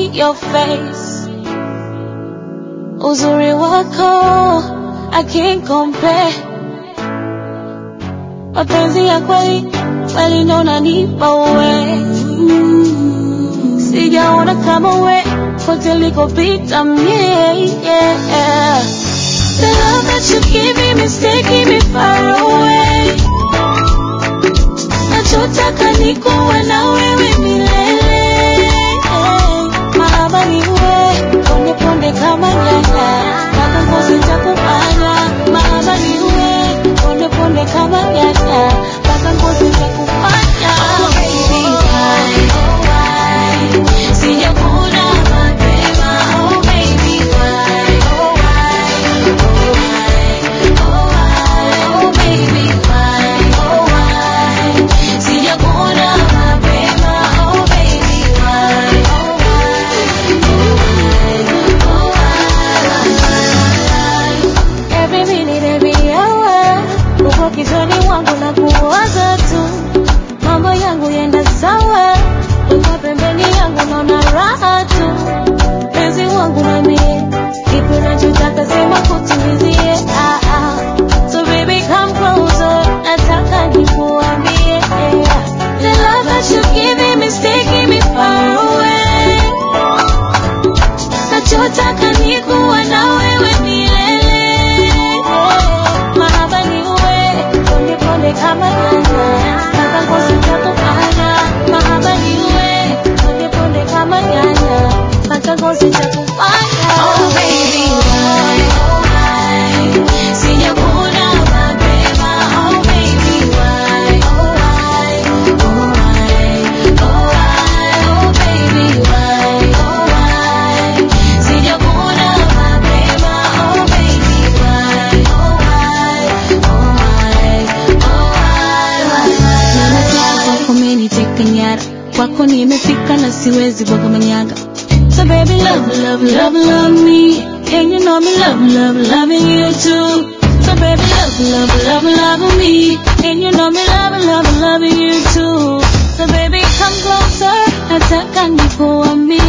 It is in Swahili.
see your face. Uzuri wako I can't compare. Mapenzi ya kweli kweli ndo unanipa wewe. Mm, Sijaona kama we kote likopita mie yeah. The love that you give me is taking me far away. Nachotaka ni kuwa na wewe milele. Mahaba ni wewe, ponde ponde kama nyanya. Mpaka ngozi itakufanya. Mahaba ni wewe, ponde ponde kama nyanya. Mpaka ngozi itakufanya. Oh baby, why, oh why? Sijakuna mapema. Oh baby, why, oh why? Oh why, oh why? Oh baby, why, oh why? Sijakuna mapema. Oh baby, why, oh why? Oh why, oh why? Every minute, every hour, uko kichwani mwangu na kuwaza tu, mambo yangu yenda sawa, uko pembeni yangu naona raha tu, penzi wangu na mie, kipi unachotaka sema kutimizie, ah, ah. So baby come closer, nataka nikuambie, the love that you giving me is taking me far away. Nachotaka ni kuwa na wewe milele. Mahaba ni wewe, ponde ponde kama nyanya. Mpaka ngozi itakufanya. Mahaba ni wewe, ponde ponde kama nyanya. Mpaka ngozi itakufanya. Oh baby, why, oh why? Sijakuna mapema. Oh baby, why, oh why? Oh why, oh why? Oh baby, why, oh why? Sijakuna mapema. Oh baby, why, oh why? Oh why, oh why? Ninataka kwako umeniteka nyara, kwako nimefika na siwezi bwaga manyaga. So baby, love, love, love, love me. And you know me love, love, loving you too. So baby, love, love, love, love me. And you know me love, love, loving you too. So baby, come closer. Nataka nikuambie